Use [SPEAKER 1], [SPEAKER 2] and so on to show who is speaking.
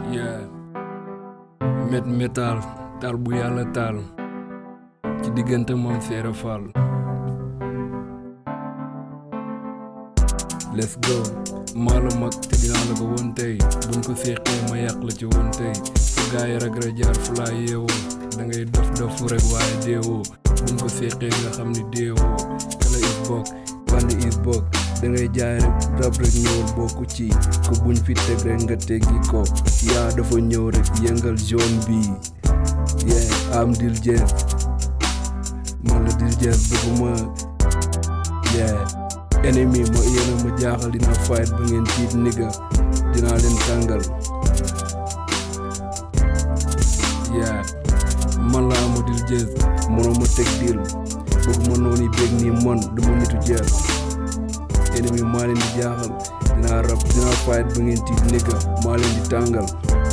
[SPEAKER 1] yeah met metal taal bu yàlla taal ci diggante moom seere fall let's go maa la mag te dinaa la ko woon tey buñ ko séqee ma yàq la ci woon tey fu gaay rek ra jaar fu laa yeewoo da ngay dof dof rek waaye deewoo buñ ko séqee nga xam ni deewoo kala is bokk band is bokk da ngay jaay rek rab rek ñëwal bokku ci ko buñ fi teg rek nga teggi ko yaa dafa ñëw rek yëngal zone bi yeah am dil jees man la dil jees bëgguma yeah ennemi ma yéena ma jaaxal dina fight ba ngeen tiit nigga dinaa leen tàngal yeah man la ama dil jees mënoo ma teg dil bëgguma noonu yi bég nii man duma nitu jees ennemi maa leen di jaaxal dinaa rab dinaa fight ba ngeen tiit nigga maa leen di tàngal